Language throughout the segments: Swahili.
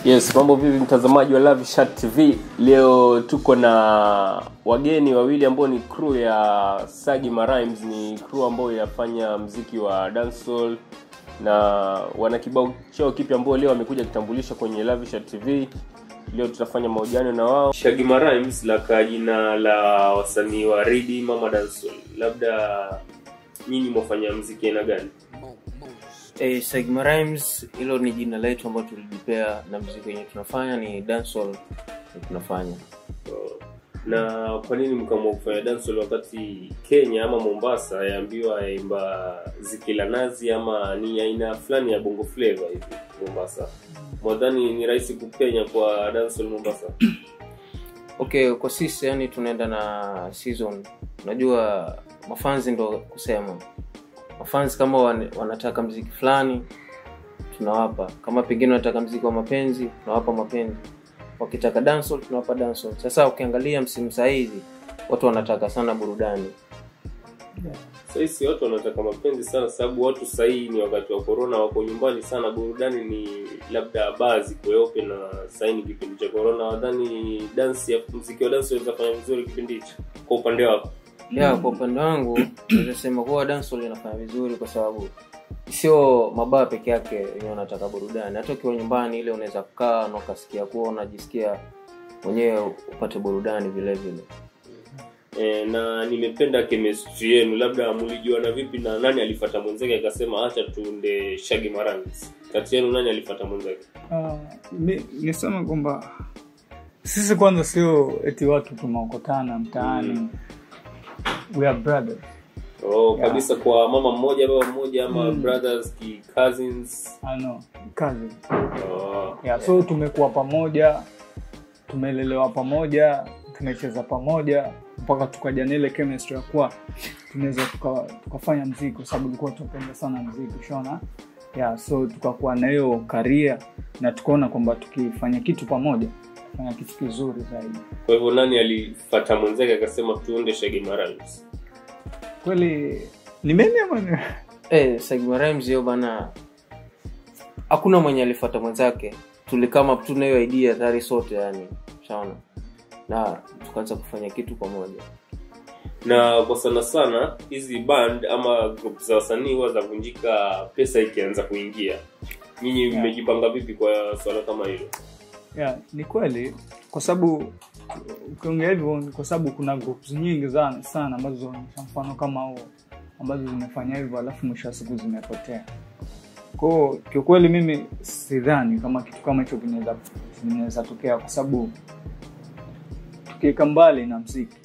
yes mambo vipi mtazamaji wa Love Chat tv leo tuko na wageni wawili ambao ni crew ya sagi marimes ni crew ambayo inafanya mziki wa dancehall na wana kibao chao kipya ambao leo wamekuja kitambulisha kwenye Love Chat tv leo tutafanya mahojiano na wao shagi marimes la jina la wasanii wa ridi mama dancehall labda nyinyi mwafanya mziki aina gani Eh, Sigma Rhymes hilo ni jina letu ambalo tulijipea na mziki wenye tunafanya ni dancehall ndio tunafanya. na kwa nini mkaamua kufanya dancehall wakati Kenya ama Mombasa yaambiwa yaimba ziki la nazi ama ni aina fulani ya bongo flavor hivi Mombasa mwadhani ni rahisi kupenya kwa dancehall Mombasa Okay, kwa sisi yani tunaenda na season. Unajua mafanzi ndo kusema. Mafanzi kama wan, wanataka mziki fulani tunawapa. Kama pengine wanataka mziki wa mapenzi, tunawapa mapenzi. Wakitaka dancehall tunawapa dancehall. Sasa ukiangalia msimu saa hizi watu wanataka sana burudani. sahisi watu wanataka mapenzi sana sababu watu sahii ni wakati wa corona wako nyumbani sana burudani ni labda bazi kweupe na sahii ni kipindi cha corona wadhani dansi ya mziki wa dansi unaweza fanya vizuri kipindi hicho kwa upande wako ya kwa upande wangu naweza sema kuwa dancehall inafanya vizuri kwa sababu sio mabaa peke yake wenyewe wanataka burudani hata ukiwa nyumbani ile unaweza kukaa na ukasikia kuwa unajisikia mwenyewe upate burudani vile vile e, na nimependa chemistry yenu labda mlijuana vipi na nani alifata mwenzake akasema acha tuunde shagi marangi kati yenu nani alifata mwenzake Ah, mi- niseme kwamba sisi kwanza sio eti watu tumeokotana mtaani we are brothers oh, Yeah. kabisa kwa mama mmoja baba mmoja ama Mm. brothers ki cousins I know, cousin. oh. Yeah, so tumekuwa pamoja tumelelewa pamoja tumecheza pamoja mpaka tukaja na ile chemistry ya kuwa tunaweza tuka- tukafanya mziki kwa sababu ilikuwa tunapenda sana mziki shona yeah, so tukakuwa na hiyo karia na tukaona kwamba tukifanya kitu pamoja fanya kitu kizuri zaidi kwa hivyo nani alifata mwenzake akasema tuunde shagi marangi kweli ni mimi ama ni- eh Sigma Rhymes hiyo bana hakuna mwenye alifuata mwenzake tulikama tuna hiyo idea tayari sote yani shaona na tukaanza kufanya kitu pamoja na kwa sana sana hizi band ama group za wasanii huwa zavunjika pesa ikianza kuingia nyinyi Yeah. mmejipanga vipi kwa swala kama hilo yeah, ni kweli kwa sababu ukiongea hivyo ni kwa sababu kuna groups nyingi sana, sana ambazo zinaonyesha mfano kama huo ambazo zimefanya hivyo alafu mwisho wa siku zimepotea kwao kiukweli mimi sidhani kama kitu kama hicho kinaweza kinaweza tokea kwa sababu tukiweka mbali na mziki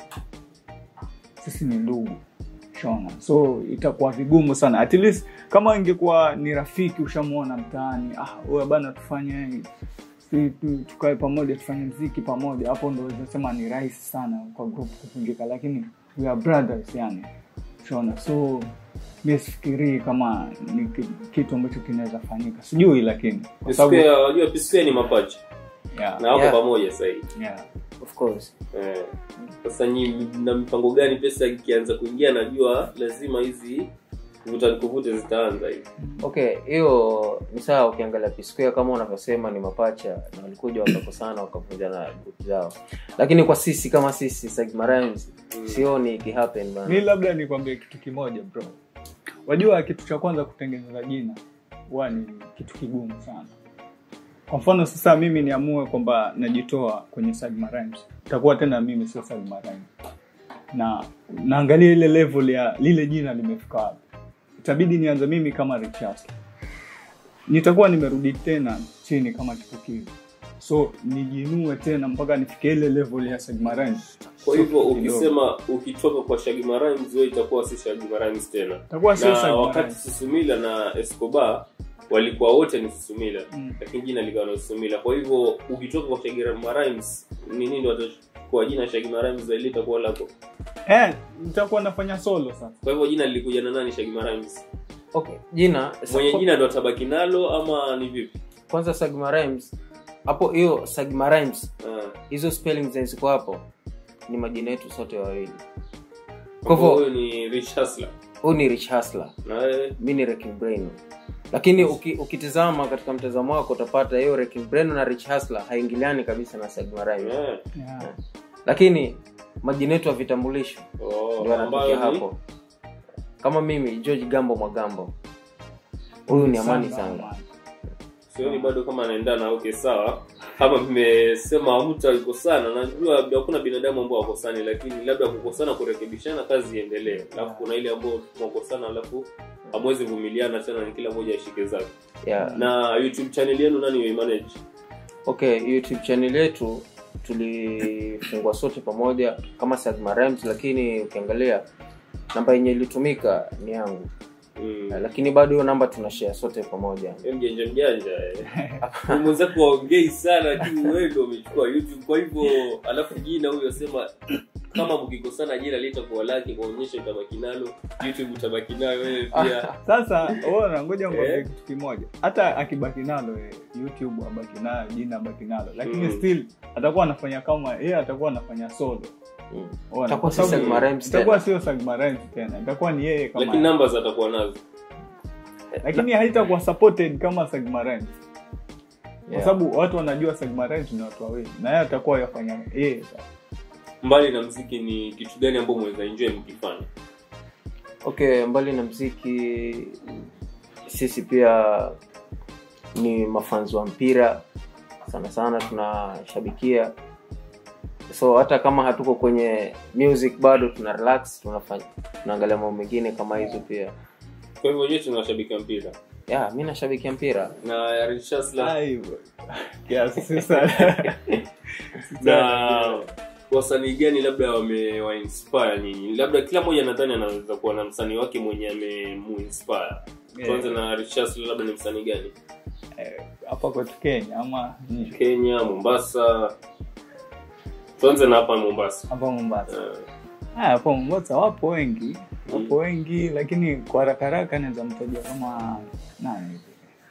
sisi ni ndugu shona so itakuwa vigumu sana at least kama ingekuwa ni rafiki ushamwona mtaani ah wewe bana tufanye si tu- tukae pamoja tufanye mziki pamoja hapo ndo sema ni rahisi sana kwa group kuvunjika lakini we are brothers yani shona so mi sifikirii kama ni ki- kitu ambacho kinaweza fanyika sijui lakini kwa sababu P-Square, wajua P-Square ni mapacha yeah, na wako Yeah. pamoja sasa hivi yeah. of course Eh, sasa nyinyi na mipango gani pesa ikianza kuingia najua lazima hizi vuta nikuvute zitaanza hivi okay hiyo ni sawa ukiangalia P-Square kama unavyosema ni mapacha na walikuja wakakosana wakavunjana group zao lakini kwa sisi kama sisi Sigma Rhymes Mm. sioni ikihappen bana mi labda nikwambie kitu kimoja bro wajua kitu cha kwanza kutengeneza jina huwa ni kitu kigumu sana kwa mfano sasa mimi niamue kwamba najitoa kwenye Sagma Rhymes itakuwa tena mimi sio Sagma Rhymes na naangalia ile level ya lile jina limefika wapi itabidi nianze mimi kama Richard nitakuwa nimerudi tena chini kama chipukizi so nijinue tena mpaka nifikie ile level ya Sagma Rhymes kwa hivyo Kidogo. ukisema ukitoka kwa Shaggy Rhymes wewe itakuwa si Shaggy Rhymes tena itakuwa sio na Sagma wakati Rhymes Susumila na Escobar walikuwa wote ni Susumila Mm. lakini jina likawa na Susumila kwa hivyo ukitoka kwa Shaggy Rhymes ni nini watachukua jina Shaggy Rhymes zaidi itakuwa lako eh nitakuwa nafanya solo sasa kwa hivyo jina lilikuja na nani Shaggy Rhymes okay jina mwenye jina ndo atabaki nalo ama ni vipi kwanza Sigma Rhymes hapo hiyo Sigma Rhymes Ah. hizo spelling zenye ziko hapo ni majina yetu sote wawili Kwa kwa hivyo hivyo huyu ni Rich Hustler huyu ni Rich Hustler na wewe mi ni Wrecking Brain lakini uki, ukitizama katika mtazamo wako utapata hiyo Wrecking Brain na Rich Hustler haingiliani kabisa na Sagma Rhymes Eh, yeah. lakini majina yetu ya vitambulisho oh, ndio ambayo anatokea ni- hapo kama mimi George Gambo Mwagambo huyu ni Amani Sanga sioni bado kama anaendana okay sawa kama mmesema mtu alikosana najua hakuna binadamu ambao wakosani lakini labda kukosana kurekebishana kazi iendelee alafu kuna ile ambao mwakosana alafu hamwezi vumiliana tena ni kila mmoja ashike zake yeah. na youtube channel yenu nani manage okay youtube channel yetu tulifungua sote pamoja kama Sagma Rhymes lakini ukiangalia namba yenye ilitumika ni yangu mm. lakini bado hiyo namba tunashare sote pamoja Wewe mjanja mjanja eh. mwenzako waongei sana lakini wewe ndio umechukua youtube kwa hivyo alafu jina huyo sema kama mkikosana jina litakuwa lake kuonyesha utabaki nalo youtube utabaki nayo wewe pia sasa ona ngoja ngombe Eh. kitu kimoja hata akibaki nalo eh, youtube abaki nayo jina abaki nalo lakini Mm. still atakuwa anafanya kama yeye atakuwa anafanya solo Mm. Ona, Itakuwa kwa si sababu Sagma Rhymes itakuwa tena. sio Sagma Rhymes tena itakuwa ni yeye kama lakini numbers atakuwa nazo lakini haitakuwa supported kama Sagma Rhymes kwa Yeah. sababu watu wanajua Sagma Rhymes ni watu wawili na yeye atakuwa yafanya yeye sasa. mbali na mziki ni kitu gani ambao mweza enjoy mkifanya okay mbali na mziki sisi pia ni mafanzi wa mpira sana sana tunashabikia so hata kama hatuko kwenye music bado tuna relax tunafanya tunaangalia mambo mengine kama hizo pia kwa hivyo wenyewe tunashabika mpira yeah, mi nashabikia mpira na Richasla Ah, hivyo. Kiasi si sana. Si sana. na wasanii gani labda wamewainspire nyinyi labda kila mmoja nadhani anaweza kuwa na msanii wake mwenye amemuinspire tuanze na Richasla labda ni msanii gani Eh, hapa kwetu Kenya ama nje Kenya Mombasa tuanze na hapa Mombasa hapa Mombasa Eh, Ah, hapo Mombasa wapo wengi wapo wengi lakini kwa haraka haraka naweza mtaja kama nani hivi?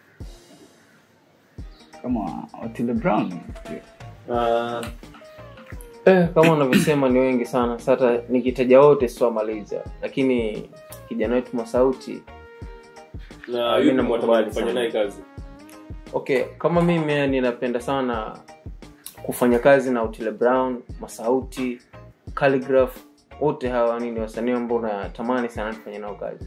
kama Otile Brown ah, eh, kama unavyosema ni wengi sana sasa nikitaja wote siwamaliza lakini kijana wetu masauti na Mimi yupi namkubali mwatamani kufanya sana. naye kazi okay kama mimi ninapenda sana kufanya kazi na Otile Brown Masauti Calligraph wote hawa nini wasanii ambao natamani sana tufanye nao kazi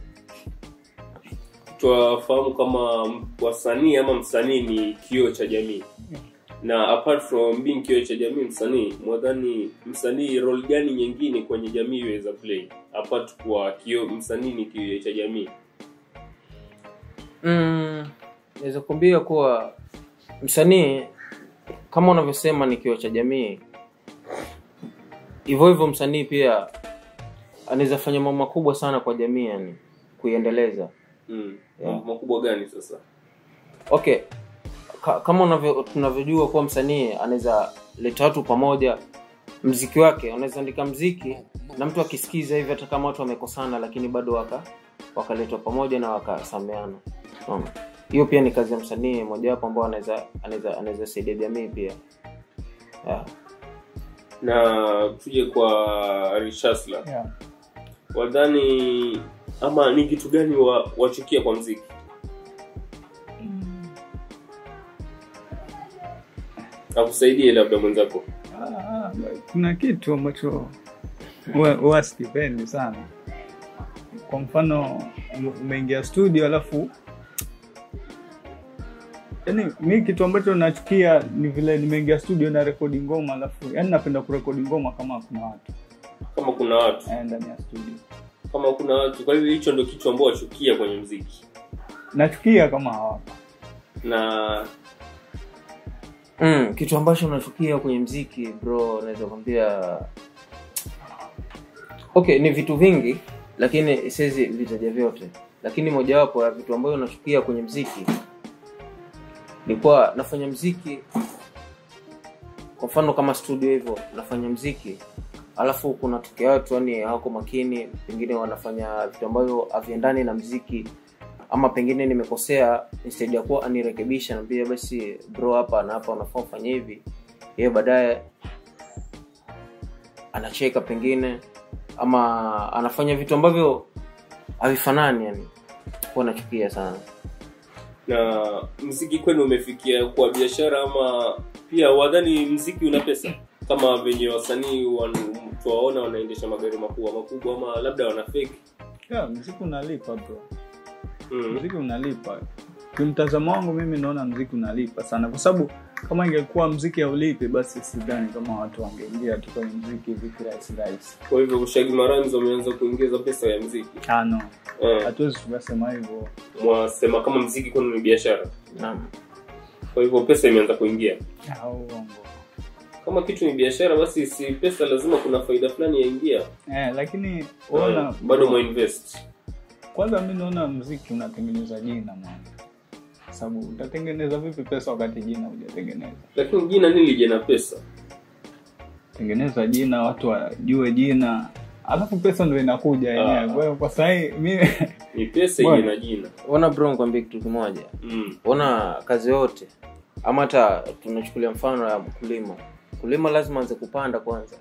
twafahamu kama m- wasanii ama msanii ni kioo cha jamii na apart from being kioo cha jamii msanii mwadhani msanii role gani nyingine kwenye jamii iweza play apart kwa kioo msanii ni kioo cha jamii mm, naweza kuambia kuwa msanii kama unavyosema ni kioo cha jamii hivyo hivyo msanii pia anaweza fanya mambo makubwa sana kwa jamii yani kuiendeleza mm. Yeah. mambo makubwa gani sasa okay Ka, kama unavyo tunavyojua kuwa msanii anaweza leta watu pamoja mziki wake anaweza andika mziki na mtu akisikiza hivi hata kama watu wamekosana lakini bado waka wakaletwa pamoja na wakasameana Unaona? hiyo pia ni kazi ya msanii mojawapo ambao anaweza anaweza anaweza saidia jamii pia yeah. na tuje kwa Richasla yeah. wadhani ama ni kitu gani wa, wachukia kwa mziki akusaidie labda mwenzako Ah, kuna kitu ambacho huwa- huwa sikipendi sana kwa mfano ume- umeingia studio alafu yani mi kitu ambacho nachukia ni vile nimeingia studio na rekodi ngoma alafu yani napenda kurekodi ngoma kama kuna watu kama kuna watu eh, ndani ya studio kama kuna watu kwa hivyo hicho ndo kitu ambao wachukia kwenye mziki nachukia kama hawapo na mm, kitu ambacho nachukia kwenye mziki bro naweza kwambia okay ni vitu vingi lakini siwezi vitaja vyote lakini mojawapo ya vitu ambayo nachukia kwenye mziki ni kuwa nafanya mziki kwa mfano kama studio hivyo nafanya mziki alafu kuna tokea watu yani hawako makini pengine wanafanya vitu ambavyo haviendani na mziki ama pengine nimekosea instead ya kuwa anirekebisha naambia basi bro hapa na hapa unafaa ufanye hivi yeye baadaye anacheka pengine ama anafanya vitu ambavyo havifanani yani huwa nachukia sana na mziki kwenu umefikia kwa biashara ama pia wadhani mziki una pesa kama venye wasanii wan- tuwaona wanaendesha magari makubwa makubwa ama labda wana fake yeah, mziki unalipa bro mm. mziki unalipa kimtazamo wangu mimi naona mziki unalipa sana kwa sababu kama ingekuwa mziki haulipi basi sidhani kama watu wangeingia tu kwenye mziki hivi kirahisi rahisi kwa hivyo ushagi maranzi wameanza kuingiza pesa ya mziki Ah, no eh, hatuwezi tukasema hivyo mwasema kama mziki kwenu ni biashara naam kwa hivyo pesa imeanza kuingia Ah, uongo kama kitu ni biashara basi si pesa lazima kuna faida fulani yaingia eh, lakini Eh, ona bado mwainvest kwanza mi naona mziki unatengeneza jina mwana sababu utatengeneza vipi pesa wakati jina hujatengeneza lakini jina nini lije na pesa tengeneza jina watu wajue jina alafu pesa ndo inakuja yenyewe Ah. kwa hiyo kwa sahii mi ni pesa Bwana. ije na jina ona bro nikwambie kitu kimoja mm. ona kazi yote ama hata tunachukulia mfano ya mkulima mkulima lazima anze kupanda kwanza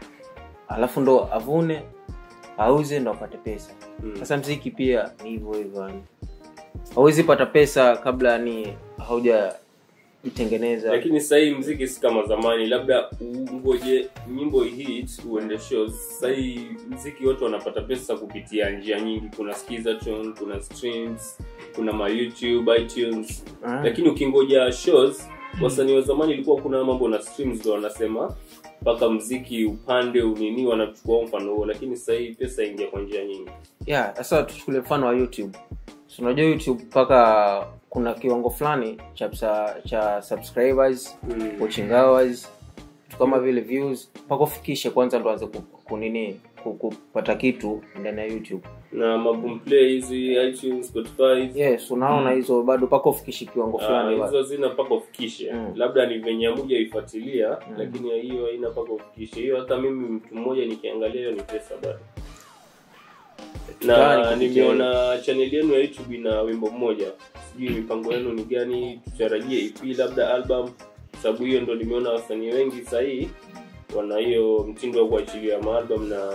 alafu ndo avune auze ndo apate pesa Mm. sasa mziki pia ni hivyo hivyo yani hauwezi pata pesa kabla ni haujaitengeneza lakini sahii mziki si kama zamani labda ungoje nyimbo hit uende shows sahii mziki wote wanapata pesa kupitia njia nyingi kuna skizaton kuna streams kuna ma youtube itunes Ah. lakini ukingoja shows wasanii wa zamani ilikuwa kuna mambo na streams ndo wanasema mpaka mziki upande unini wanachukua mfano huo lakini sahii pesa ingia kwa njia nyingi yeah sasa tuchukulie mfano wa youtube so, unajua youtube mpaka kuna kiwango fulani cha, cha, cha subscribers Mm. watching hours vitu kama vile views mpaka ufikishe kwanza ndo anze ku- kunini ku- kupata kitu ndani ya youtube na maboomplay hizi itunes spotify yes unaona hizo bado mpaka ufikishe kiwango Ah, fulani hizo zina mpaka ufikishe Mm. labda ni venye amuja ifuatilia lakini hiyo haina mpaka ufikishe hiyo hata mimi mtu mmoja nikiangalia hiyo ni pesa bado Fulani na kupitia nimeona chaneli yenu ya youtube ina wimbo mmoja sijui mipango yenu ni gani tutarajie ep labda album sababu hiyo ndo nimeona wasanii wengi sahii wana hiyo mtindo wa kuachilia maalbum na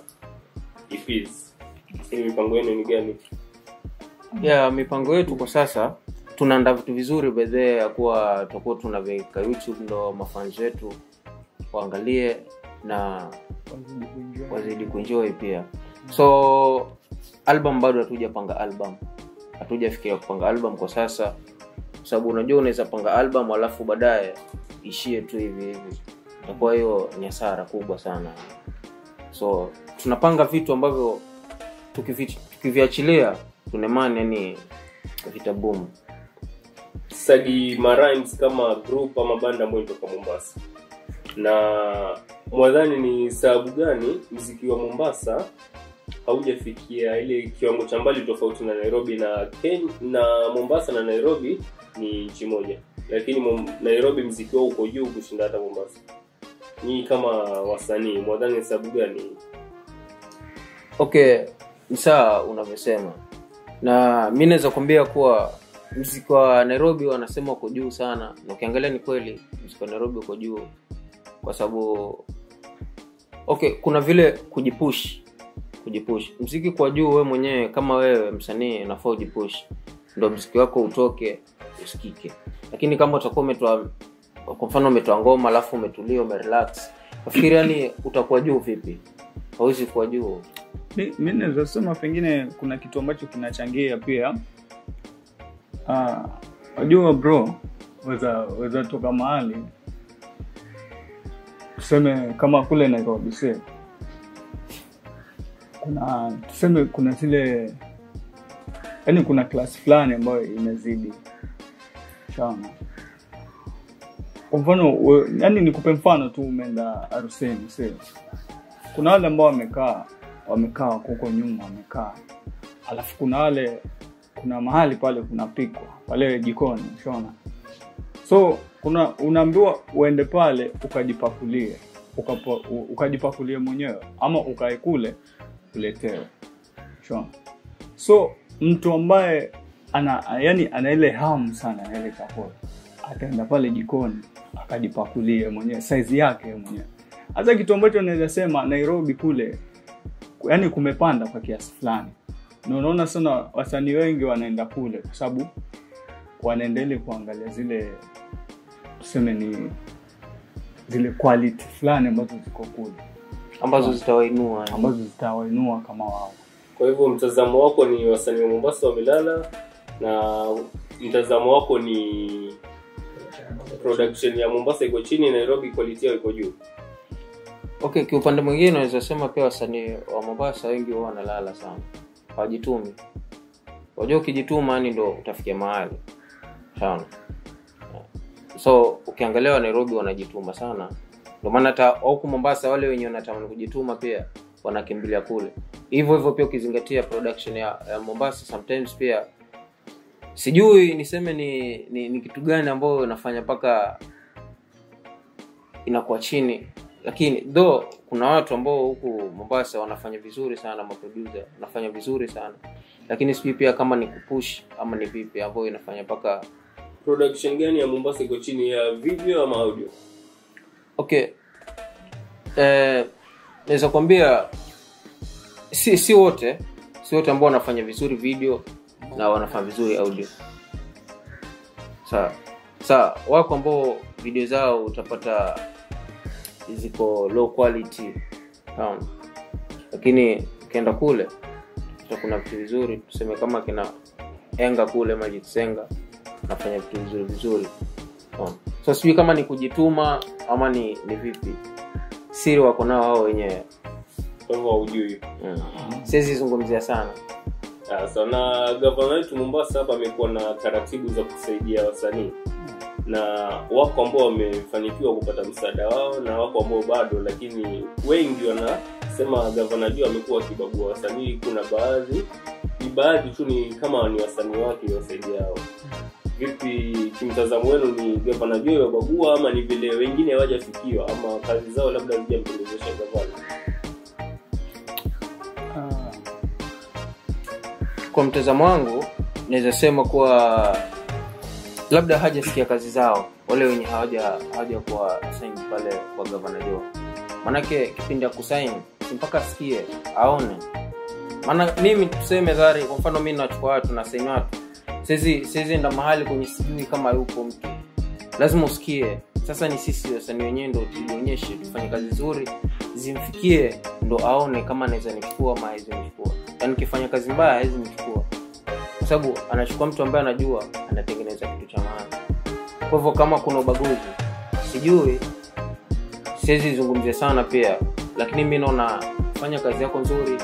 EPs. Hii mipango yenu ni gani yeah mipango yetu kwa sasa tunaandaa vitu vizuri bedhee ya kuwa tutakuwa tunaweka youtube ndo mafans wetu waangalie na wazidi kuenjoy. wazidi kuenjoy pia so album bado hatujapanga album hatujafikiria kupanga album kwa sasa kwa sababu unajua unaweza panga album alafu baadaye ishie tu hivi hivi itakuwa hiyo ni hasara kubwa sana so tunapanga vitu ambavyo tukivi- tukiviachilia tunemani yani vitabumu sagi marimes kama group ama banda ambayo inatoka mombasa na mwadhani ni sababu gani mziki wa mombasa haujafikia ile kiwango cha mbali tofauti na nairobi na Ken, na mombasa na nairobi ni nchi moja lakini Mom- nairobi mziki wao uko juu kushinda hata mombasa nyii kama wasanii mwadhani ni sababu gani okay ni sawa unavyosema na mi naweza kuambia kuwa mziki wa nairobi wanasema uko juu sana na ukiangalia ni kweli mziki wa nairobi uko juu kwa sababu okay kuna vile kujipush kujipush mziki kwa juu we mwenyewe kama wewe msanii unafaa ujipush ndo mziki wako utoke usikike lakini kama utakuwa umetoa kwa mfano umetoa ngoma alafu umetulia umerelax nafikiri yani utakuwa juu vipi hauwezi kuwa juu Mi- mi naweza sema pengine kuna kitu ambacho kinachangia pia Ah, wajua bro weza weza toka mahali tuseme kama kule nairobi se kuna tuseme kuna zile yani kuna klasi fulani ambayo imezidi sana kwa mfano we- yani nikupe mfano tu umeenda aruseni sio kuna wale ambao wamekaa wamekaa wako huko nyuma wamekaa alafu kuna wale kuna mahali pale kunapikwa pale jikoni shona so kuna unaambiwa uende pale ukajipakulie ukapo, u- ukajipakulie mwenyewe ama ukae kule uletewe shona so mtu ambaye ana yani ana ile hamu sana na ile chakula ataenda pale jikoni akajipakulie mwenyewe saizi yake mwenyewe hasa kitu ambacho naweza sema nairobi kule yani kumepanda kwa kiasi fulani na unaona sana wasanii wengi wanaenda kule kwa sababu wanaendelea kuangalia zile tuseme ni zile quality fulani ambazo ziko kule ambazo zitawainua yani. ambazo zitawainua kama wao kwa hivyo mtazamo wako ni wasanii wa mombasa wamelala na mtazamo wako ni production ya mombasa iko chini nairobi quality yao iko juu okay kiupande mwingine naweza sema pia wasanii wa mombasa wengi huwa wanalala sana hawajitumi wajua ukijituma yani ndo utafikia mahali sana so ukiangalia wa nairobi wanajituma sana ndio maana hata huku mombasa wale wenye wanatamani kujituma pia wanakimbilia kule hivyo hivyo pia ukizingatia production ya, ya mombasa sometimes pia sijui niseme ni, ni, ni kitu gani ambayo inafanya mpaka inakuwa chini lakini though kuna watu ambao huku mombasa wanafanya vizuri sana maproducer wanafanya vizuri sana lakini sijui pia kama ni kupush ama ni vipi ambayo inafanya mpaka production gani ya mombasa iko chini ya video ama audio okay eh, naweza kuambia si si wote si wote ambao wanafanya vizuri video na wanafanya vizuri audio sawa sawa wako ambao video zao utapata ziko low quality sawa lakini ukienda kule utakuta kuna vitu vizuri tuseme kama kina enga kule Magic Senga nafanya vitu vizuri vizuri Unaona? so sijui kama ni kujituma ama ni ni vipi siri wako nao wao wenyewe kwa hivyo haujui mm. siwezi zungumzia sana Sasa na gavana wetu Mombasa hapa amekuwa na taratibu za kusaidia wasanii na wako ambao wamefanikiwa kupata msaada wao na wako ambao bado, lakini wengi wanasema gavana juu amekuwa akibagua wasanii. Kuna baadhi ni baadhi tu ni kama ni wasanii wake wasaidia hao. Vipi kimtazamo wenu, ni gavana juu wabagua ama ni vile wengine hawajafikiwa ama kazi zao labda hazijampendezesha gavana? Ah, kwa mtazamo wangu naweza sema kuwa labda hajasikia kazi zao wale wenye hawaja hawaja kuwa sign pale kwa gavana jo maanake kipindi ya kusain si mpaka asikie aone maana mimi tuseme dhari kwa mfano mi nachukua watu na saini watu siwezi siwezi enda mahali kwenye sijui kama yupo mtu lazima usikie sasa ni sisi wasanii wenyewe ndo tulionyeshe tufanye kazi nzuri zimfikie ndo aone kama anaweza nichukua ama hawezi nichukua yaani nikifanya kazi mbaya hawezi nichukua kwa sababu anachukua mtu ambaye anajua anatengeneza kitu cha maana kwa hivyo kama kuna ubaguzi sijui siwezi zungumzia sana pia lakini mi naona fanya kazi yako nzuri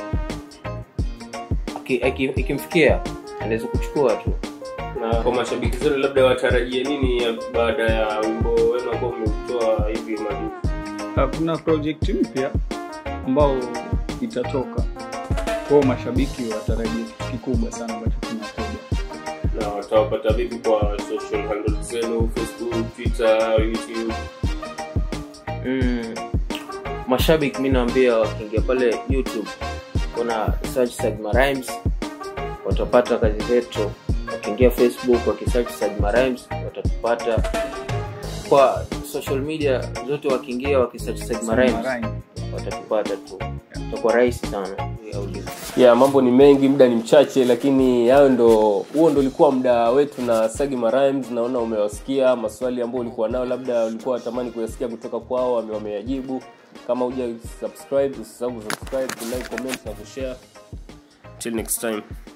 Aki- aki- ikimfikia anaweza kuchukua tu na kwa mashabiki zenu labda watarajie nini ya- baada ya wimbo wenu ambao umeutoa hivi majuzi ah, kuna project mpya ambao itatoka kwao mashabiki watarajia kitu kikubwa sana ambacho kinakuja na watawapata vipi kwa social handles zenu facebook twitter youtube mm, mashabiki mi naambia wakiingia pale youtube kuna search Sagma Rhymes watapata kazi zetu wakiingia facebook wakisearch Sagma Rhymes watatupata kwa social media zote wakiingia wakisearch Sagma Rhymes watatupata tu itakuwa rahisi sana hii audio. ya mambo ni mengi muda ni mchache lakini hayo ndo huo ndo ulikuwa muda wetu na sagima rhymes naona umewasikia maswali ambayo ulikuwa nayo labda ulikuwa watamani kuyasikia kutoka kwao wame- wameyajibu kama huja subscribe usisahau kusubscribe kulike comment na kushare till next time